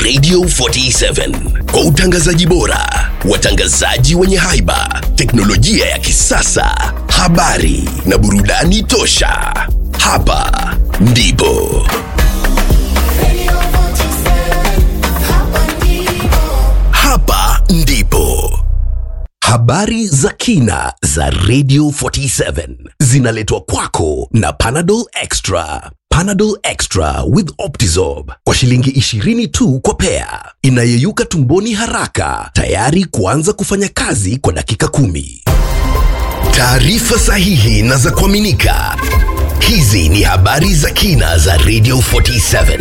Radio 47 kwa utangazaji bora, watangazaji wenye haiba, teknolojia ya kisasa, habari na burudani tosha. Hapa ndipo hapa ndipo habari za kina za Radio 47 zinaletwa kwako na Panadol Extra. Panadol Extra with Optizorb kwa shilingi 20 tu kwa pea, inayeyuka tumboni haraka, tayari kuanza kufanya kazi kwa dakika kumi. Taarifa sahihi na za kuaminika. Hizi ni habari za kina za Radio 47.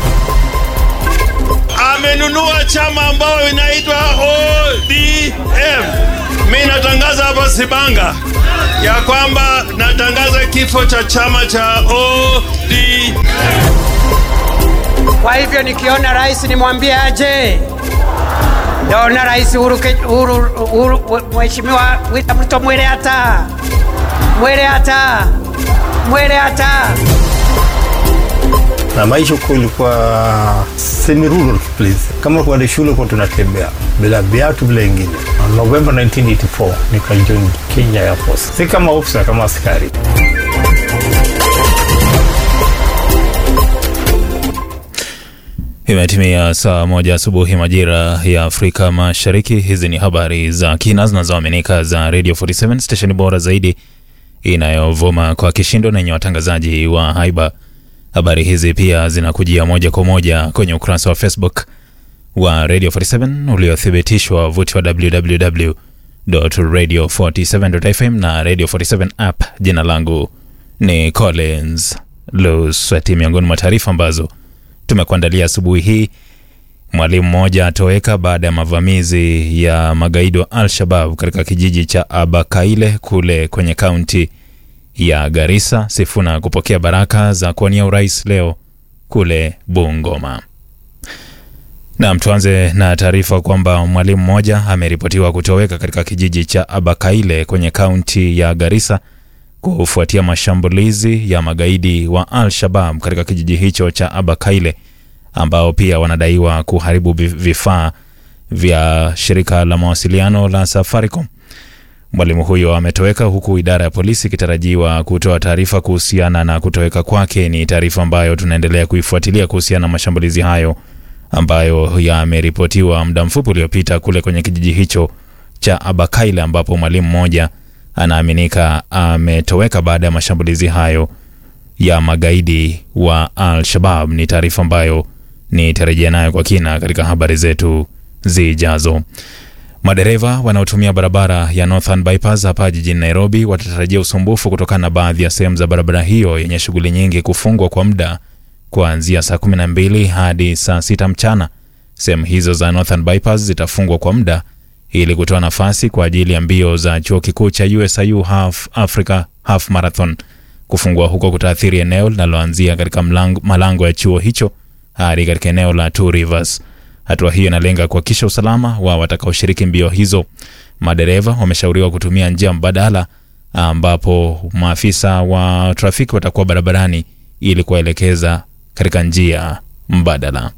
amenunua chama ambayo inaitwa ODM. Mi natangaza hapa Sibanga ya kwamba natangaza kifo cha chama cha ODM. Kwa hivyo nikiona rais nimwambie aje. Naona rais Uhuru, Ke- Uhuru, Uhuru, Mheshimiwa William Ruto mwele hata mwele hata mwele hata na maisha huko ilikuwa semi rural place. Kama kwenda shule kwa tunatembea bila viatu bila ingine. November 1984 nikajoin Kenya Air Force, si kama officer, kama askari. Imetimia saa moja asubuhi majira ya Afrika Mashariki. Hizi ni habari za kina zinazoaminika za Radio 47 stesheni bora zaidi inayovuma kwa kishindo na yenye watangazaji wa haiba. Habari hizi pia zinakujia moja kwa moja kwenye ukurasa wa Facebook wa Radio 47 uliothibitishwa wavuti wa www.radio47.fm na Radio 47 app. Jina langu ni Collins Lusweti. Miongoni mwa taarifa ambazo tumekuandalia asubuhi hii mwalimu mmoja atoweka baada ya mavamizi ya magaidi wa Al-Shabab katika kijiji cha Abakaile kule kwenye kaunti ya Garissa. Sifuna kupokea baraka za kuwania urais leo kule Bungoma. Naam, tuanze na taarifa kwamba mwalimu mmoja ameripotiwa kutoweka katika kijiji cha Abakaile kwenye kaunti ya Garissa kufuatia mashambulizi ya magaidi wa Al-Shabab katika kijiji hicho cha Abakaile ambao pia wanadaiwa kuharibu vi- vifaa vya shirika la mawasiliano la Safaricom. Mwalimu huyo ametoweka huku idara ya polisi ikitarajiwa kutoa taarifa kuhusiana na kutoweka kwake. Ni taarifa ambayo tunaendelea kuifuatilia kuhusiana na mashambulizi hayo ambayo yameripotiwa muda mfupi uliopita kule kwenye kijiji hicho cha Abakaile ambapo mwalimu mmoja anaaminika ametoweka baada ya mashambulizi hayo ya magaidi wa Al-Shabab. Ni taarifa ambayo nitarejea nayo kwa kina katika habari zetu zijazo. Madereva wanaotumia barabara ya Northern Bypass hapa jijini Nairobi watatarajia usumbufu kutokana na baadhi ya sehemu za barabara hiyo yenye shughuli nyingi kufungwa kwa muda kuanzia saa 12 hadi saa 6 mchana. Sehemu hizo za Northern Bypass zitafungwa kwa muda ili kutoa nafasi kwa ajili ya mbio za chuo kikuu cha USIU Half Africa Half Marathon. Kufungua huko kutaathiri eneo linaloanzia katika mlango- malango ya chuo hicho hadi katika eneo la Two Rivers. Hatua hiyo inalenga kuhakikisha usalama wa watakaoshiriki mbio hizo. Madereva wameshauriwa kutumia njia mbadala, ambapo maafisa wa trafiki watakuwa barabarani ili kuwaelekeza katika njia mbadala.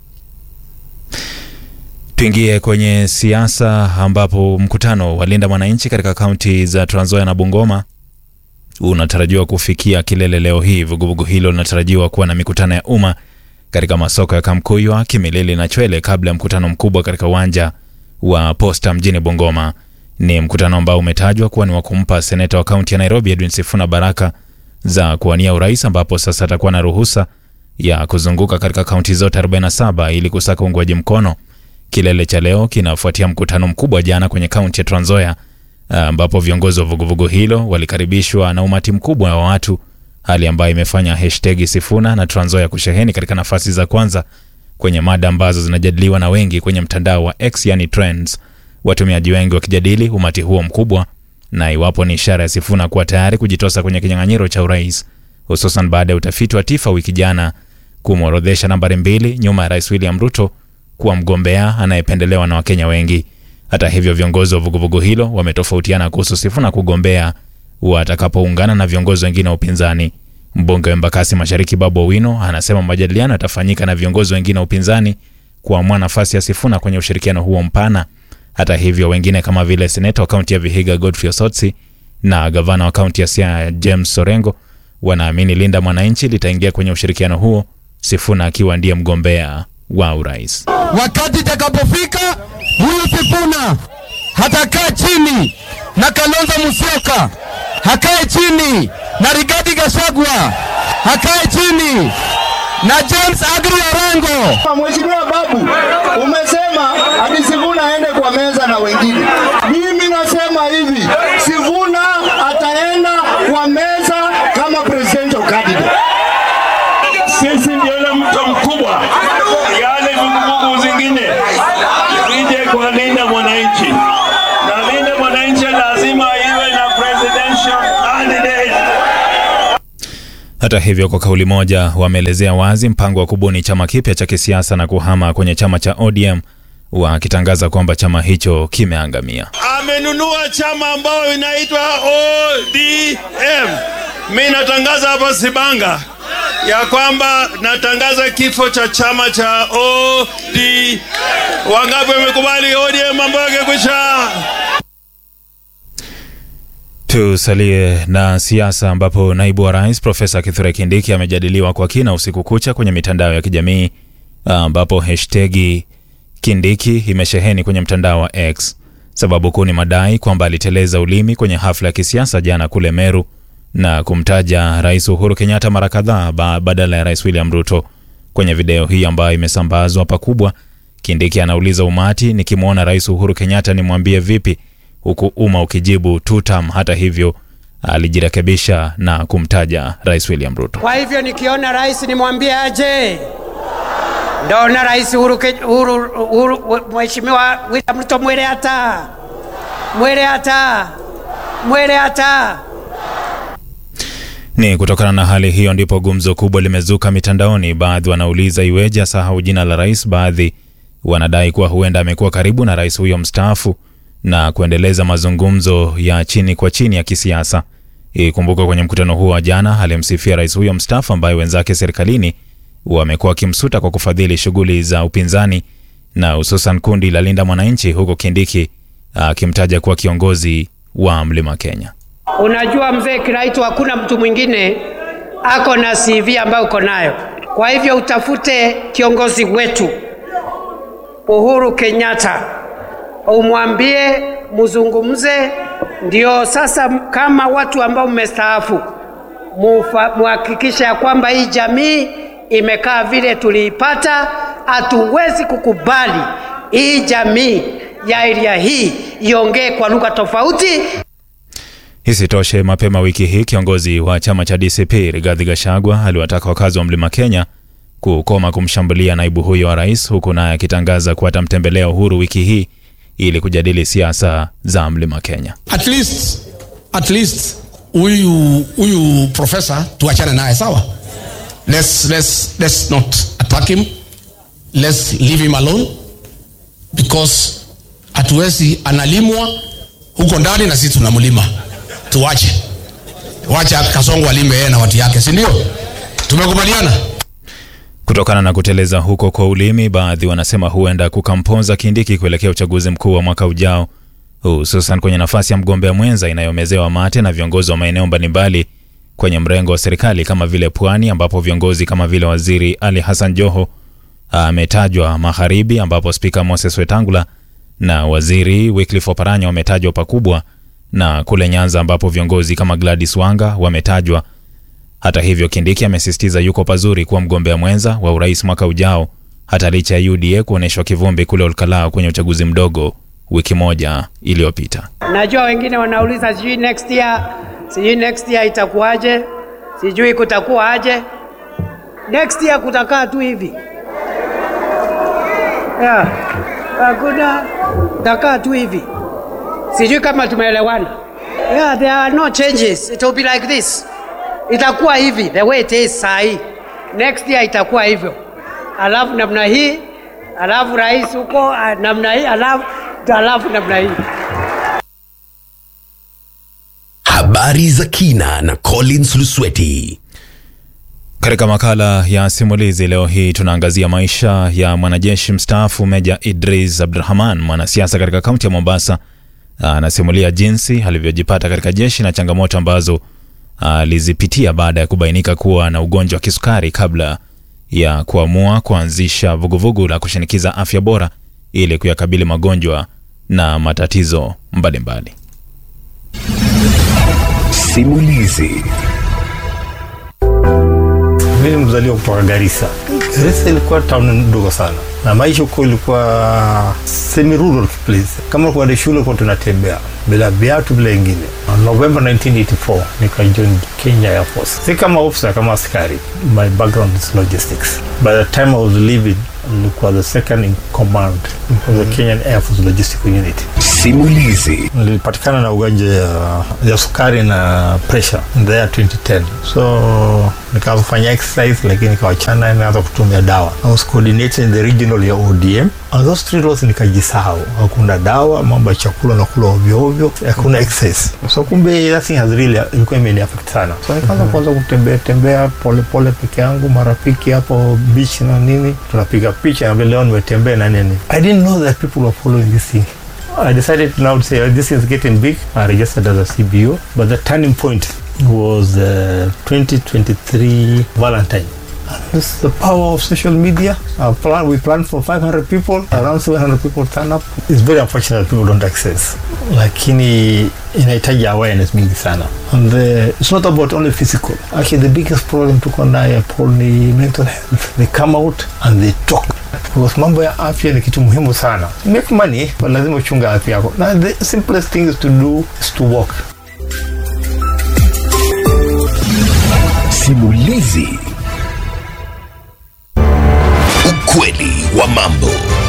Tuingie kwenye siasa ambapo mkutano wa Linda Mwananchi katika kaunti za Trans Nzoia na Bungoma unatarajiwa kufikia kilele leo hii. Vuguvugu hilo linatarajiwa kuwa na mikutano ya umma katika masoko ya Kamkuywa, Kimilili na Chwele kabla ya mkutano mkubwa katika uwanja wa Posta mjini Bungoma. Ni mkutano ambao umetajwa kuwa ni wa kumpa seneta wa kaunti ya Nairobi Edwin Sifuna baraka za kuwania urais, ambapo sasa atakuwa na ruhusa ya kuzunguka katika kaunti zote 47 ili kusaka uungwaji mkono. Kilele cha leo kinafuatia mkutano mkubwa jana kwenye kaunti ya Trans Nzoia ambapo viongozi wa vuguvugu hilo walikaribishwa na umati mkubwa wa watu, hali ambayo imefanya hashtag Sifuna na Trans Nzoia kusheheni katika nafasi za kwanza kwenye mada ambazo zinajadiliwa na wengi kwenye mtandao wa X, yani trends, watumiaji wengi wakijadili umati huo mkubwa na iwapo ni ishara ya Sifuna kuwa tayari kujitosa kwenye kinyang'anyiro cha urais, hususan baada ya utafiti wa TIFA wiki jana kumworodhesha nambari mbili nyuma ya Rais William Ruto kuwa mgombea anayependelewa na Wakenya wengi. Hata hivyo, viongozi wa vuguvugu hilo wametofautiana kuhusu Sifuna kugombea watakapoungana na viongozi wengine wa upinzani. Mbunge wa Embakasi Mashariki Babu Owino anasema majadiliano yatafanyika na viongozi wengine wa upinzani kuamua nafasi ya Sifuna kwenye ushirikiano huo mpana. Hata hivyo, wengine kama vile seneta wa kaunti ya Vihiga Godfrey Osotsi na gavana wa kaunti ya Siaya James Sorengo wanaamini Linda Mwananchi litaingia kwenye ushirikiano huo, Sifuna akiwa ndiye mgombea wa urais. Wakati itakapofika huyu Sifuna hatakaa chini na Kalonzo Musyoka, hakae chini na Rigathi Gachagua, hakae chini na James Agri Orengo. Mheshimiwa Babu, umesema ati Sifuna aende kwa meza na wengine. Mimi nasema hivi, Sifuna ataenda kwa meza kama presidential candidate. Sisi ndio ile mto mkubwa, yale vuguvugu zingine zije kwa Linda Mwananchi, na Linda Mwananchi lazima iwe na presidential candidate. Hata hivyo, kwa kauli moja wameelezea wazi mpango wa kubuni chama kipya cha kisiasa na kuhama kwenye chama cha ODM, wakitangaza kwamba chama hicho kimeangamia. Amenunua chama ambayo inaitwa ODM. Mimi natangaza hapa Sibanga ya kwamba natangaza kifo cha chama cha ODM. Wangapi wamekubali ODM ambayo ingekwisha? Tusalie na siasa ambapo naibu wa rais Profesa Kithure Kindiki amejadiliwa kwa kina usiku kucha kwenye mitandao ya kijamii ambapo hashtagi Kindiki imesheheni kwenye mtandao wa X. Sababu kuu ni madai kwamba aliteleza ulimi kwenye hafla ya kisiasa jana kule Meru na kumtaja Rais Uhuru Kenyatta mara kadhaa ba- badala ya Rais William Ruto. Kwenye video hii ambayo imesambazwa pakubwa, Kindiki anauliza umati, nikimwona Rais Uhuru Kenyatta nimwambie vipi, huku umma ukijibu tutam. Hata hivyo alijirekebisha na kumtaja Rais William Ruto. Kwa hivyo nikiona rais nimwambie aje. Ndona rais Uhuru, Ke- Uhuru, Uhuru Mheshimiwa William Ruto mwele hata mwele hata mwele hata Ni kutokana na hali hiyo ndipo gumzo kubwa limezuka mitandaoni. Baadhi wanauliza iweje asahau jina la rais, baadhi wanadai kuwa huenda amekuwa karibu na rais huyo mstaafu na kuendeleza mazungumzo ya chini kwa chini ya kisiasa. Ikumbuka kwenye mkutano huo wa jana alimsifia rais huyo mstaafu ambaye wenzake serikalini wamekuwa wakimsuta kwa kufadhili shughuli za upinzani na hususan kundi la Linda Mwananchi, huku Kindiki akimtaja kuwa kiongozi wa Mlima Kenya. Unajua mzee Kiraitu, hakuna mtu mwingine ako na CV ambayo uko nayo. Kwa hivyo utafute kiongozi wetu Uhuru Kenyatta, umwambie muzungumze, ndio sasa kama watu ambao mmestaafu mufa- muhakikishe ya kwamba hii jamii imekaa vile tuliipata. Hatuwezi kukubali hii jamii ya area hii iongee kwa lugha tofauti. Isitoshe, mapema wiki hii kiongozi wa chama cha DCP Rigathi Gachagua aliwataka wakazi wa Mlima Kenya kukoma kumshambulia naibu huyo wa rais, huku naye akitangaza kuwa atamtembelea Uhuru wiki hii ili kujadili siasa za Mlima Kenya. At least, at least huyu huyu profesa tuachane naye sawa. Let's, let's, let's not attack him. Let's leave him alone because hatuwezi analimwa huko ndani na sisi tunamlima. Tuwache, wacha Kasongo alime yeye na watu yake, si ndio? Tumekubaliana. Kutokana na kuteleza huko kwa ulimi, baadhi wanasema huenda kukamponza Kindiki kuelekea uchaguzi mkuu wa mwaka ujao, hususan kwenye nafasi ya mgombea mwenza inayomezewa mate na viongozi wa maeneo mbalimbali kwenye mrengo wa serikali kama vile Pwani, ambapo viongozi kama vile Waziri Ali Hassan Joho ametajwa magharibi, ambapo Spika Moses Wetangula na Waziri Wycliffe Oparanya wametajwa pakubwa, na kule Nyanza ambapo viongozi kama Gladys Wanga wametajwa hata hivyo, Kindiki amesisitiza yuko pazuri kuwa mgombea mwenza wa urais mwaka ujao, hata licha ya UDA kuonyeshwa kivumbi kule Olkalau kwenye uchaguzi mdogo wiki moja iliyopita. Najua wengine wanauliza sijui next year, sijui next year itakuwaje, sijui kutakuwa aje. Next year kutakaa tu hivi yeah. Hakuna, kutakaa tu hivi, sijui kama tumeelewana. Yeah, there are no changes, it will be like this, itakuwa hivi the way it is saa hii. Next year itakuwa hivyo, alafu namna hii, alafu rais huko ah, namna hii, alafu alafu namna hii. Habari za kina na Collins Lusweti. Katika makala ya simulizi leo hii tunaangazia maisha ya mwanajeshi mstaafu Meja Idris Abdurahman, mwanasiasa katika kaunti ya Mombasa. Anasimulia jinsi alivyojipata katika jeshi na changamoto ambazo alizipitia baada ya kubainika kuwa na ugonjwa wa kisukari kabla ya kuamua kuanzisha vuguvugu la kushinikiza afya bora ili kuyakabili magonjwa na matatizo mbalimbali. Simulizi. Mimi ni mzaliwa kutoka Garissa. Garissa ilikuwa town ndogo sana, na maisha huko ilikuwa semi rural place. Kama kwenda shule kwa tunatembea bila viatu bila ingine. November 1984 nikajoin Kenya Air Force, si kama officer, kama askari. My background is logistics. By the time I was leaving, nilikuwa the second in command of the Kenyan Air Force Logistical Unit. Simulizi. nilipatikana na ugonjwa ya, ya sukari na pressure in the year 2010 so nikaanza kufanya exercise lakini nikawachana nikaanza kutumia dawa I was coordinating the regional ya ODM and those three laws nikajisahau hakuna dawa mambo ya chakula na kula ovyo ovyo hakuna exercise so kumbe that thing has really ilikuwa imeni affect sana so nikaanza kuanza kutembea tembea pole pole peke yangu marafiki hapo beach na nini tunapiga picha na vile leo nimetembea na nini I didn't know that people were following this thing I decided now to say oh, this is getting big. I registered as a CBO, but the turning point was uh, 2023 Valentine. And This is the power of social media. Our plan, we planned for 500 people, around 700 people turn up. It's very unfortunate people don't access. Lakini inahitaji awareness mingi sana. And the, it's not about only physical. Actually, the biggest problem tuko nayo Paul ni mental health. They come out and they talk. Because mambo ya afya ni kitu muhimu sana. Make money, but lazima uchunga afya yako. Na the simplest thing is to do is to walk. Simulizi. Ukweli wa mambo.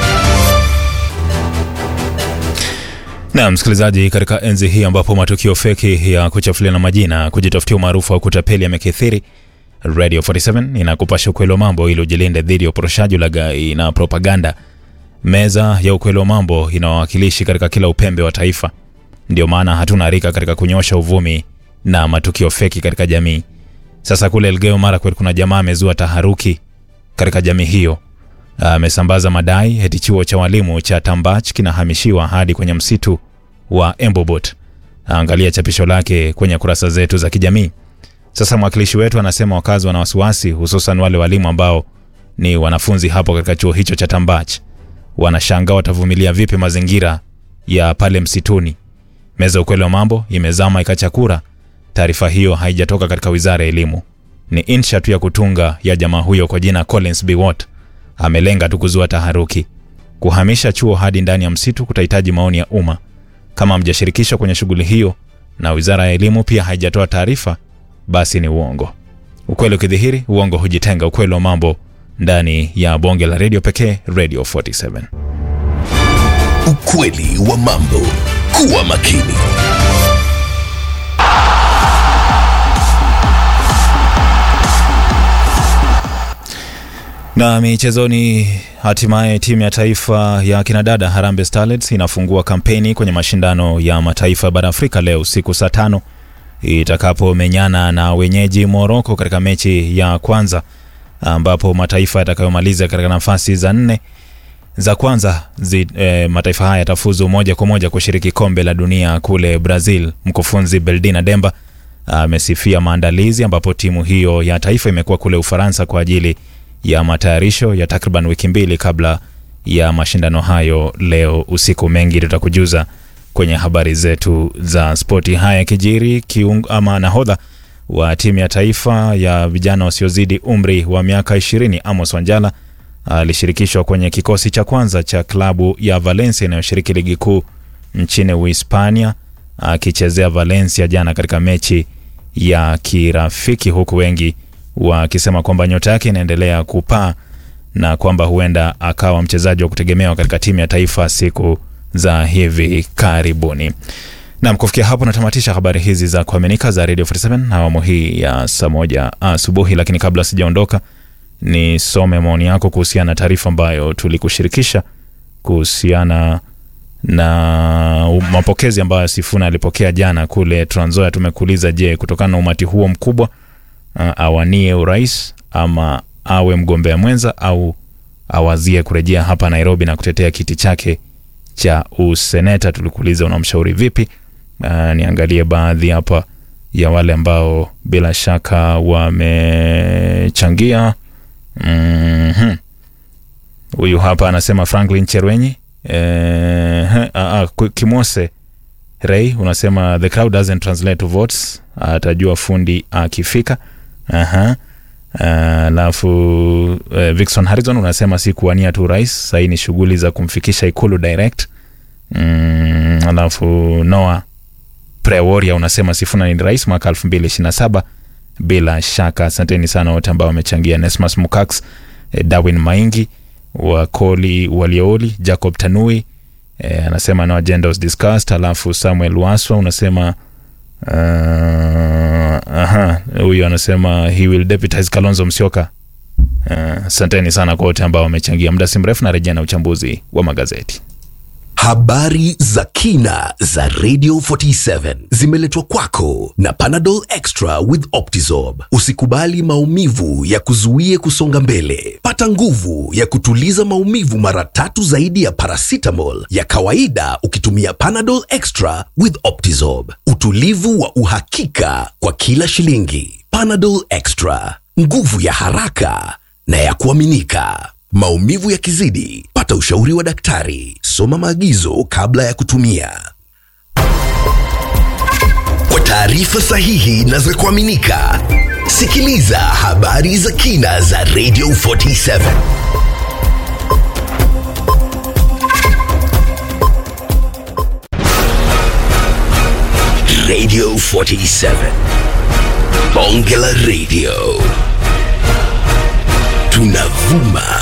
Na msikilizaji, katika enzi hii ambapo matukio feki ya kuchafuliana majina, kujitafutia umaarufu au kutapeli yamekithiri, Radio 47 inakupasha ukweli wa mambo ili ujilinde dhidi ya uporoshaji, ulaghai na propaganda. Meza ya ukweli wa mambo ina wawakilishi katika kila upembe wa taifa. Ndio maana hatuna harika katika kunyosha uvumi na matukio feki katika jamii. Sasa kule Elgeyo Marakwet kuna jamaa amezua taharuki katika jamii hiyo. Amesambaza madai eti chuo cha walimu cha Tambach kinahamishiwa hadi kwenye msitu wa Embobot. Angalia chapisho lake kwenye kurasa zetu za kijamii. Sasa mwakilishi wetu anasema wakazi wana wasiwasi, hususan wale walimu ambao ni wanafunzi hapo katika chuo hicho cha Tambach. Wanashangaa watavumilia vipi mazingira ya pale msituni. Meza ya ukweli wa mambo imezama ikachakura. Taarifa hiyo haijatoka katika wizara ya elimu, ni insha tu ya kutunga ya jamaa huyo kwa jina Collins Biwott. Amelenga tu kuzua taharuki. Kuhamisha chuo hadi ndani ya msitu kutahitaji maoni ya umma. Kama mjashirikishwa kwenye shughuli hiyo na wizara ya elimu pia haijatoa taarifa, basi ni uongo. Ukweli ukidhihiri, uongo hujitenga. Ukweli wa mambo ndani ya bonge la redio pekee, Radio 47. Ukweli wa mambo. Kuwa makini. Na michezoni, hatimaye timu ya taifa ya kinadada Harambee Starlets inafungua kampeni kwenye mashindano ya mataifa ya bara Afrika leo usiku saa tano itakapomenyana na wenyeji Moroko katika mechi ya kwanza, ambapo mataifa yatakayomaliza katika nafasi za nne za kwanza zi, e, mataifa haya yatafuzu moja kwa moja kushiriki kombe la dunia kule Brazil. Mkufunzi Beldina Demba amesifia maandalizi, ambapo timu hiyo ya taifa imekuwa kule Ufaransa kwa ajili ya matayarisho ya takriban wiki mbili kabla ya mashindano hayo leo usiku. Mengi tutakujuza kwenye habari zetu za spoti. Haya yakijiri, kiungo ama nahodha wa timu ya taifa ya vijana wasiozidi umri wa miaka 20 Amos Wanjala alishirikishwa kwenye kikosi cha kwanza cha klabu ya Valencia inayoshiriki ligi kuu nchini Uhispania akichezea Valencia jana katika mechi ya kirafiki, huku wengi wakisema kwamba nyota yake inaendelea kupaa na kwamba huenda akawa mchezaji wa kutegemewa katika timu ya taifa siku za hivi karibuni. Nam, kufikia hapo natamatisha habari hizi za kuaminika za Radio 47 na awamu hii ya saa moja asubuhi, lakini kabla sijaondoka nisome maoni yako kuhusiana na taarifa ambayo tulikushirikisha kuhusiana na mapokezi ambayo Sifuna alipokea jana kule Trans Nzoia. Tumekuuliza, je, kutokana na umati huo mkubwa uh, awanie urais ama awe mgombea mwenza au awazie kurejea hapa Nairobi na kutetea kiti chake cha useneta. Tulikuuliza unamshauri vipi? Uh, niangalie baadhi hapa ya wale ambao bila shaka wamechangia. Mhm. Huyu hapa anasema Franklin Cherwenyi eh, uh, uh, Kimose Ray unasema the crowd doesn't translate to votes, atajua fundi akifika. Aha. Alafu uh, uh, Vixon Harrison unasema si kuwania tu rais, sahii ni shughuli za kumfikisha ikulu direct. Mm, alafu Noah Preworia unasema Sifuna ni rais mwaka 2027 bila shaka. Asanteni sana wote ambao wamechangia. Nesmas Mukax, eh, Darwin Maingi, Wakoli Waliooli, Jacob Tanui eh, anasema no agenda was discussed. Alafu Samuel Waswa unasema uh, aha, huyu anasema he will deputize Kalonzo Musyoka. Asanteni uh, sana kwa wote ambao wamechangia. Muda si mrefu narejea na uchambuzi wa magazeti. Habari za kina za Radio 47 zimeletwa kwako na Panadol Extra with Optizorb. Usikubali maumivu ya kuzuie kusonga mbele. Pata nguvu ya kutuliza maumivu mara tatu zaidi ya paracetamol ya kawaida ukitumia Panadol Extra with Optizorb. Utulivu wa uhakika kwa kila shilingi. Panadol Extra, nguvu ya haraka na ya kuaminika. Maumivu yakizidi, pata ushauri wa daktari. Soma maagizo kabla ya kutumia. Kwa taarifa sahihi na za kuaminika, sikiliza habari za kina za Radio 47. Radio 47. Bonge la Radio. Tunavuma